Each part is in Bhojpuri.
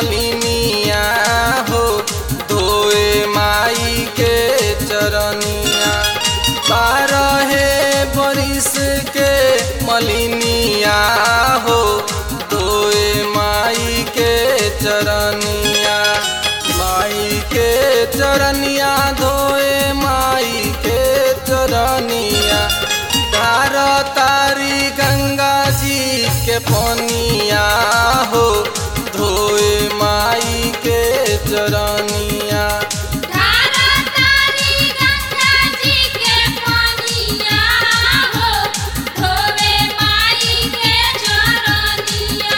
मलिनिया हो धोए माई के चरनिया बारहे बरिस के मलिनिया हो धोए माई के चरनिया माई के चरनिया धोए माई के चरनिया तार तारी गंगा जी के पनिया हो धोए माई के चरनिया धारा तारी गंगा जी के पानिया हो धोवे माई के चरनिया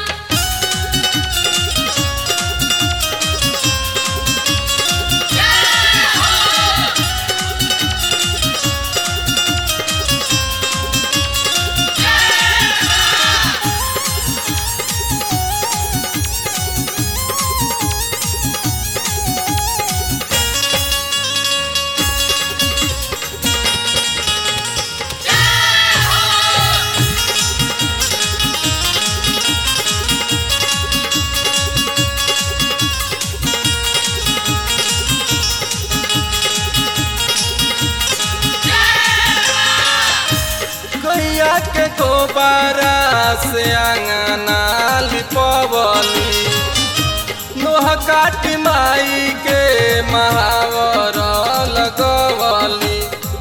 गैया के गोबारा से अंगना लिपवली नोह काट माई के महावर लगवली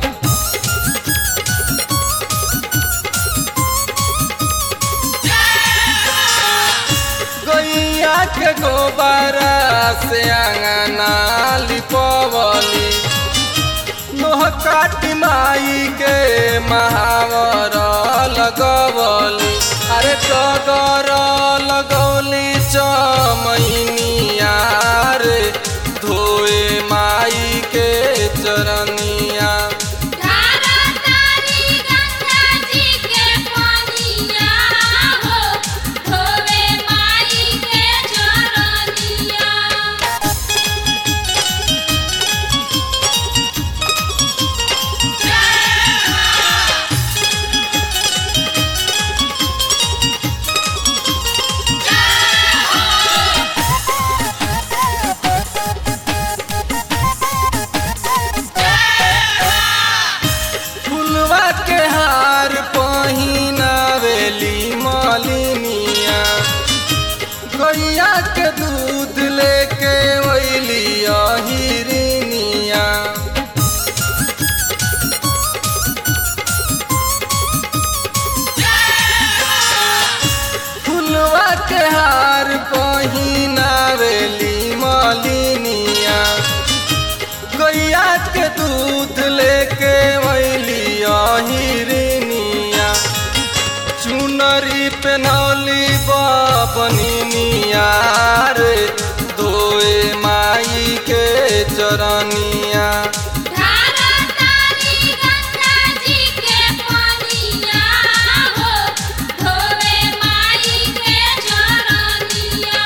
गैया के गोबारा से अंगना लिपवली नोह काट माई के महावर लगवली अरे टगर लगौली चमैनिया रे धोए माई के चरनिया धारा तारी गंगा जी के पानिया हो धोवे माई के चरनिया फुलवा के हार पहिनावेली मलिनिया गैया के दूध लेके वैली अहिरिनिया फुलवा के हार पहिनावेली मलिनिया गैया के दूध लेके वैली अहिरिनिया चुनरी पेनौली बनिया रे धोए माई के चरनिया धारा तारी गंगा जी के पानिया हो धोवे माई के चरनिया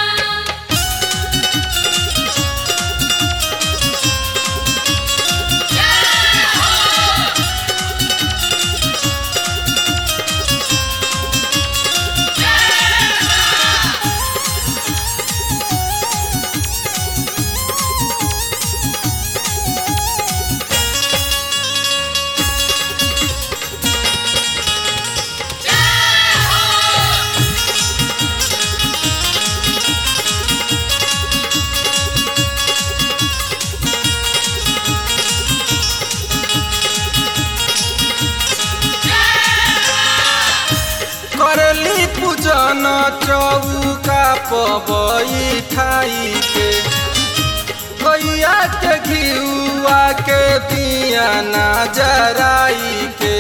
करली पूजन चौका पबैठाई के गैया के घिउआ के दिया ना जराई के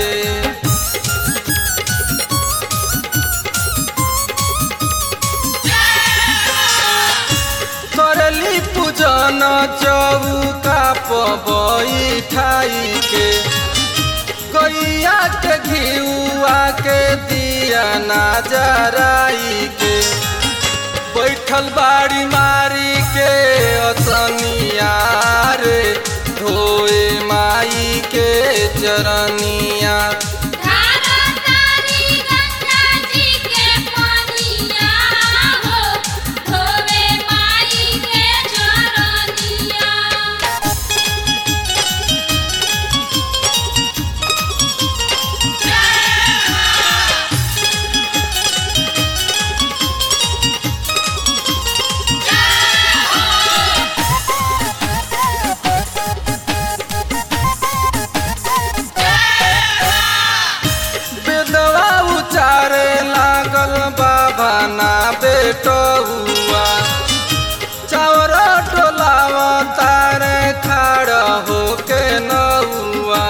करली पूजन चौका पबैठाई के गैया के घिउआ के दिया ना जराई के बैठल बाड़ी मारी के असनिया रे धोए माई के चरनिया धारा तारी गंगा जी के पानिया हो धोवे बेटुआ चावर टोलाव तारे खाड़ होके नौआ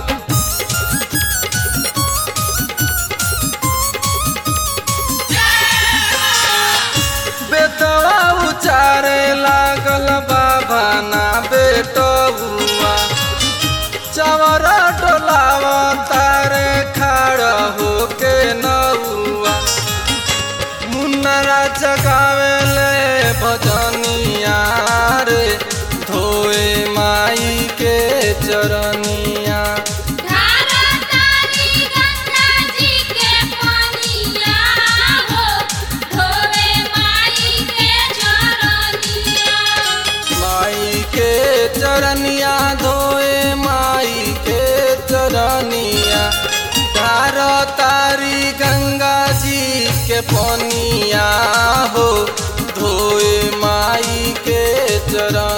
बेटवा उचारे लागल बाबा ना बेटुआ चावर टोलाव तारे खाड़ होके नौआ मुन्नरा जगावेले भजनिया रे धोए माई के चरनिया धारा तारी गंगा जी के पनिया हो धोवे माई के चरनिया माई के चरनिया धोए माई के चरनिया धार तारी गंगा जी के पनिया हो धोए माई के चरनिया